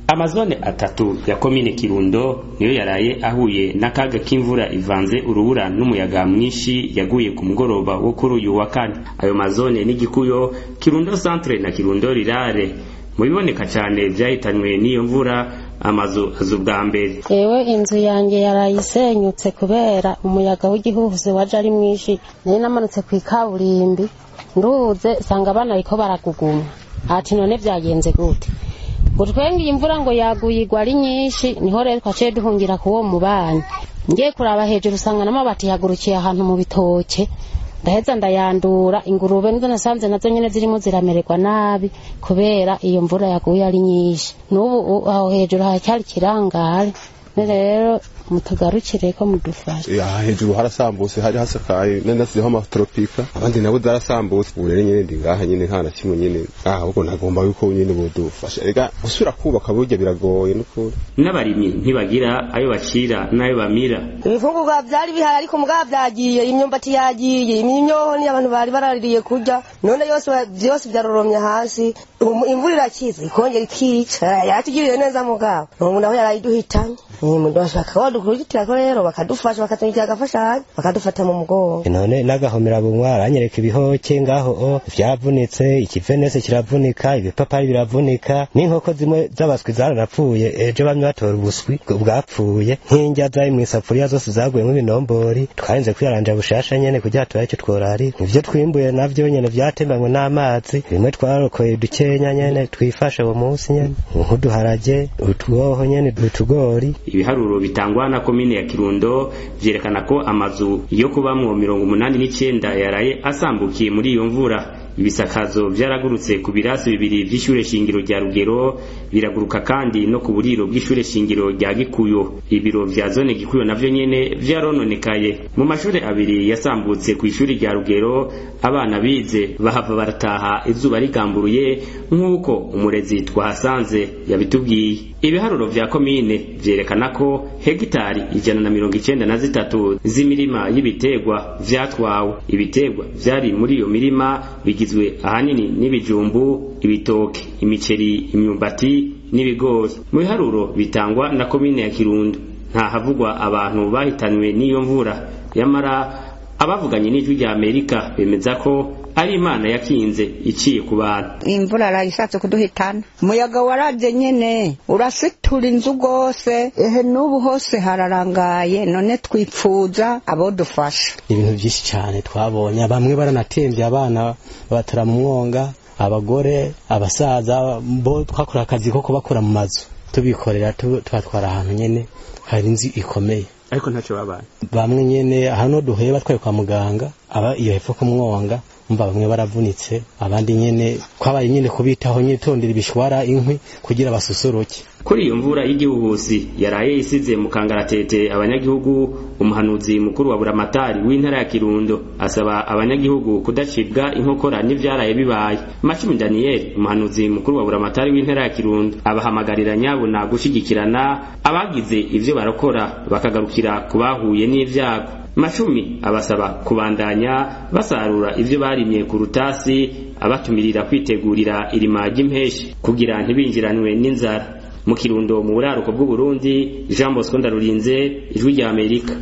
amazone atatu ya komine kirundo niyo yaraye ahuye n'akaga k'imvura ivanze urubura n'umuyaga mwinshi yaguye ku mugoroba wo kuri uyu wa kane ayo mazone n'igikuyo kirundo centre na kirundo rirare mu biboneka cyane vyahitanywe n'iyo mvura amazu azu bwa mbere ewe inzu yanjye yarayisenyutse kubera umuyaga w'igihuhusi waje ari mwinshi nari namanutse ku ikaburimbi nduze sanga abana bariko baraguguma ati none vyagenze gute ngo twenge imvura ngo yaguye igwa ari nyinshi niho rero twaciye duhungira ku wo mubanyi ngiye kuraba hejuru usanga n'amabati yagurukiye ahantu mu bitoke ndaheza ndayandura ingurube nizo nasanze nazo nyene zirimo ziramererwa nabi kubera iyo mvura yaguye ari nyinshi n'ubu aho hejuru haracyari ikirangare rero mutugarukire ko mudufasha aha hejuru harasambutse hari hasakaye nasizeho amatropika abandi nabo zarasambutse ubu rero nyene ndi ngaha nyene nta na kimwe nyene aha ahubwo nagomba yuko nyene bodufasha ega gusubira kubaka burya biragoye n'ukuri n'abarimyi ntibagira ayo bacira n'ayo bamira ibifungurwa vyari bihari ariko mugabo vyagiye imyumbati yagiye imyonyo ni abantu bari baraririye kurya none yose vyose vyaroromye hasi imvura irakiza ikongera ikica yatugiriye neza mugabo umuntu aho yarayiduhitanye umuntu bashaka badukurikira ko rero bakadufasha bakatunyikira agafashanyo bakadufata mu mugongo none n'agahomera bunwa aranyereka ibihoke ngaho o vyavunitse ikivenese kiravunika ibipapari biravunika n'inkoko zimwe z'abaswi zaranapfuye ejo bamwe batora ubuswi bwapfuye nk'indya zari mw'isafuriya zose zaguyemo ibinombori twarinze kwiyaranja bushasha nyene kugira turabe ico tworari ivyo twimbuye navyo nyene vyatembanywe n'amazi bimwe twarokoye dukenya nyene twifashe uwo munsi nyene nk'uduharage utwoho nyene utugori ibiharuro bitangwa na komine ya kirundo vyerekana ko amazu yo kubamwo mirongo umunani n'icenda yaraye asambukiye muri iyo mvura ibisakazo vyaragurutse ku birasi bibiri vy'ishure shingiro rya rugero biraguruka kandi no ku buriro bw'ishure shingiro rya gikuyo ibiro vya zone gikuyo navyo nyene vyarononekaye mu mashure abiri yasambutse ku ishuri rya rugero abana bize bahava barataha izuba rigamburuye nk'uko umurezi twahasanze yabitubwiye ibiharuro vya komine vyerekana ko hegitari ijana na mirongo icenda na zitatu z'imirima y'ibiterwa vyatwawe ibiterwa vyari muri iyo mirima bigizwe ahanini n'ibijumbu ibitoke imiceri imyumbati n'ibigori mu biharuro bitangwa na komine ya kirundo nta havugwa abantu bahitanywe n'iyo mvura yamara abavuganye n'ijwi rya amerika bemeza ko ari imana yakinze iciye ku bantu imvura arayishatse kuduhitana umuyaga waraje nyene urasitura inzu rwose ehe n'ubu hose hararangaye none twipfuza abo dufasha ibintu byinshi cyane twabonye bamwe baranatembye abana babatara mu mwonga abagore abasaza bo twakora akazi ko kubakora mu mazu tubikorera tubatwara ahantu nyene hari inzu ikomeye ariko ntacyo babaye bamwe nyene hano duhuye batwaye kwa muganga aba iyo hepfo ku mwonga umva bamwe baravunitse abandi nyene kwabaye nyene kubitaho nyene tondera ibishwara inkwi kugira basusuruke kuri iyo mvura y'igihuhusi yaraye isize mu kangaratete abanyagihugu umuhanuzi mukuru wa buramatari w'intara ya kirundo asaba abanyagihugu kudacibwa inkokora n'ivyaraye bibaye macumi daniyeli umuhanuzi mukuru wa buramatari w'intara ya kirundo abahamagarira nyabuna gushigikirana abagize ivyo barakora bakagarukira ku bahuye n'ivyago macumi abasaba kubandanya basarura ivyo barimye ku rutasi abatumirira kwitegurira irima ry'impeshi kugira ntibinjiranwe n'inzara mu kirundo mu buraruko bw'uburundi jean bosco ndarurinze ijwi rya amerika